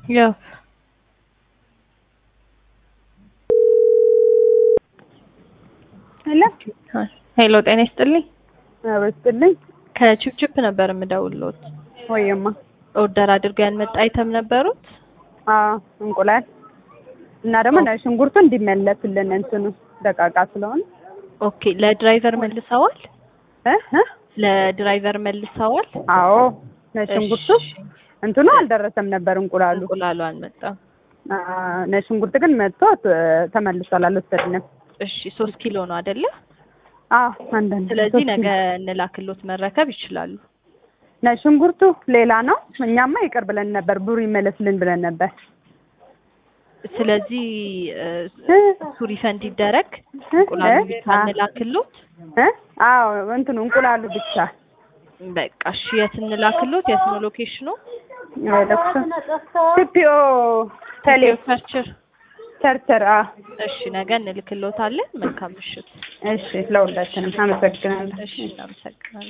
ያው ሄሎ ሄሎ፣ ጤና ይስጥልኝ። አበስጥልኝ ከቺፕቺፕ ነበር የምደውልዎት። ወይማ ኦርደር አድርገው ያልመጣ አይተም ነበሩት? አዎ እንቁላል እና ደግሞ ነጭ ሽንኩርቱ እንዲመለስልን እንትኑ ደቃቃ ስለሆነ ኦኬ። ለድራይቨር መልሰዋል? እ እ ለድራይቨር መልሰዋል? አዎ ነጭ ሽንኩርቱ እሺ። እንትኑ አልደረሰም ነበር እንቁላሉ። እንቁላሉ አልመጣም። አ፣ ነጭ ሽንኩርት ግን መጥቶ ተ- ተመልሷል፣ አልወሰድንም። እሺ፣ ሶስት ኪሎ ነው አይደለ? አዎ አንዳንድ ስለዚህ ነገ እንላክሎት መረከብ ይችላሉ። ነጭ ሽንኩርቱ ሌላ ነው። እኛማ ይቅር ብለን ነበር፣ ብሩ ይመለስልን ብለን ነበር። ስለዚህ እ፣ እ፣ እሱ ሪፈንድ ይደረግ፣ እ፣ እንቁላሉ እ፣ ብቻ አ፣ እንላክሎት። እ፣ አዎ እንትኑ እንቁላሉ ብቻ በቃ እሺ፣ የት እንላክሎት? የት ነው ሎኬሽኑ? ለኩሶ ሲፒኦ ቴሌ ቸርችር። ቸርቸር። አ፣ እሺ፣ ነገ እንልክሎታለን። መልካም ምሽት። እሺ ለሁላችንም አመሰግናለሁ። እሺ፣ እናመሰግናለን።